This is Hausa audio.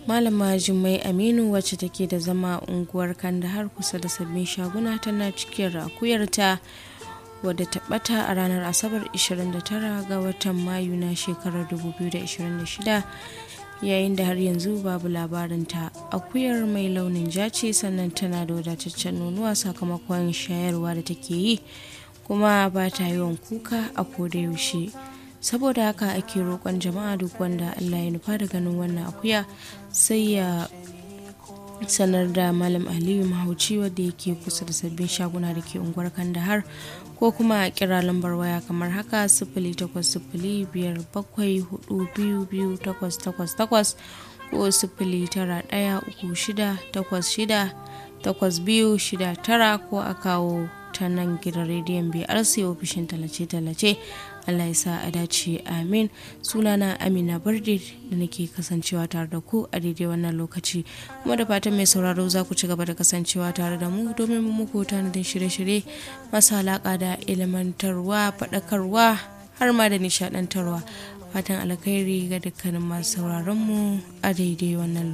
malama jummai aminu wacce take da zama unguwar kandahar kusa da sabbin shaguna tana cikin rakuyarta wadda ta bata a ranar asabar 29 ga watan mayu na shekarar 2026 yayin da har yanzu babu labarinta akuyar mai launin ja ce sannan tana da wadataccen nonuwa sakamakon shayarwa da take yi kuma ba ta yawan kuka a koda yaushe saboda haka ake roƙon jama'a duk wanda allah ya nufa da ganin wannan akuya sai ya sanar da malam aliyu mahauci wadda yake kusa da sabbin shaguna da ke unguwar kandahar ko kuma a kira lambar waya kamar haka sifili takwas sifili biyar bakwai hudu biyu biyu takwas takwas takwas ko sifili tara ɗaya uku shida takwas shida takwas biyu shida tara ko a kawo ta nan gidan rediyon brc ofishin tallace-tallace allah ya sa a dace amin sunana amina barde da nake kasancewa tare da ku a daidai wannan lokaci kuma da fatan mai sauraro za ku ci gaba da kasancewa tare da mu domin mu muku tanadin shirye-shirye masu alaƙa da ilimantarwa faɗakarwa har ma da nishaɗantarwa fatan alkhairi ga dukkanin masu sauraron mu a daidai wannan lokaci